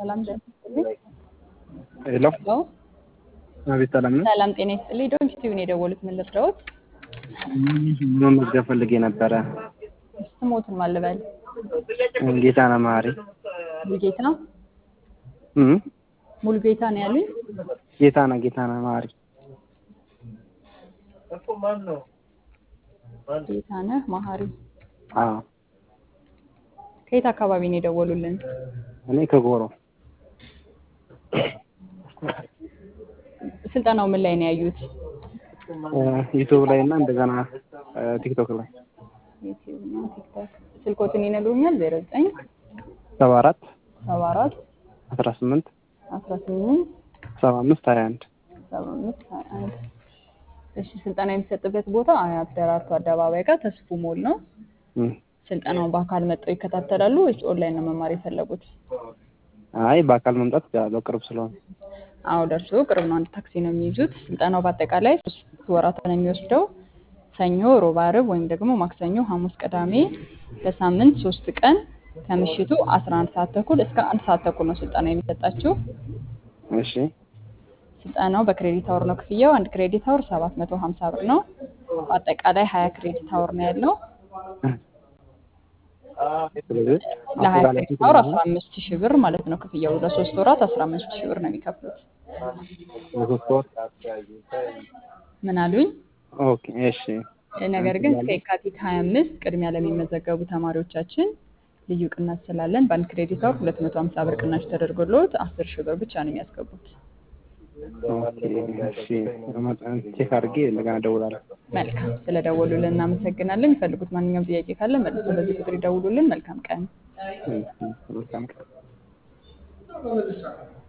ሰላም ጤና ይስጥልኝ። ሄሎ ሄሎ አቤት፣ ሰላም ነው። ሰላም ጤና ይስጥልኝ። ዶንት ቲዩን የደወሉት ምን ልርዳዎት? መመዝገብ ፈልጌ ነበረ። ስሞትን ማልበል ጌታ ነው ማሪ ሙሉጌታ እም ሙሉጌታ ነው ያሉኝ። ጌታ ነው ጌታ ነው ማሪ ጌታነህ መሀሪ አዎ፣ ከየት አካባቢ ነው የደወሉልን? እኔ ከጎሮ ስልጠናው ምን ላይ ነው ያዩት? ዩቱብ ላይ እና እንደገና ቲክቶክ ላይ ዩቲዩብ እና ቲክቶክ። ስልኮትን ይነግሩኛል? ዜሮ ዘጠኝ ሰባ አራት ሰባ አራት አስራ ስምንት አስራ ስምንት ሰባ አምስት ሀያ አንድ ሰባ አምስት ሀያ አንድ እሺ ስልጠና የሚሰጥበት ቦታ አያት ደራርቱ አደባባይ ጋር ተስፉ ሞል ነው። ስልጠናውን በአካል መጥተው ይከታተላሉ ወይስ ኦንላይን ነው መማር የፈለጉት? አይ በአካል መምጣት እችላለሁ ቅርብ ስለሆነ። አዎ ደርሶ ቅርብ ነው። አንድ ታክሲ ነው የሚይዙት። ስልጠናው በአጠቃላይ ሶስት ወራት ነው የሚወስደው። ሰኞ፣ ሮብ፣ ዓርብ ወይም ደግሞ ማክሰኞ፣ ሐሙስ፣ ቅዳሜ በሳምንት ሶስት ቀን ከምሽቱ 11 ሰዓት ተኩል እስከ አንድ ሰዓት ተኩል ነው ስልጠና የሚሰጣችሁ። እሺ ስልጠናው በክሬዲት አወር ነው ክፍያው። አንድ ክሬዲት አወር 750 ብር ነው። በአጠቃላይ 20 ክሬዲት አወር ነው ያለው። ስለዚህ ለ20 አጠቃላይ ክሬዲት አወር 15 ሺህ ብር ማለት ነው ክፍያው። ለሶስት ወራት 15 ሺህ ብር ነው የሚከፍሉት። ለሶስት ወር ምን አሉኝ? ኦኬ እሺ ነገር ግን እስከ የካቲት 25 ቅድሚያ ለሚመዘገቡ ተማሪዎቻችን ልዩ ቅናሽ ስላለን በአንድ ክሬዲት አወር 250 ብር ቅናሽ ተደርጎልዎት 10 ሺህ ብር ብቻ ነው የሚያስገቡት። ኦኬ እሺ ቼክ አድርጌ እንደገና እደውላለሁ። መልካም ስለደወሉልን እናመሰግናለን። የሚፈልጉት ማንኛውም ጥያቄ ካለ መልሶ በዚህ ቁጥር ይደውሉልን። መልካም ቀን። መልካም ቀን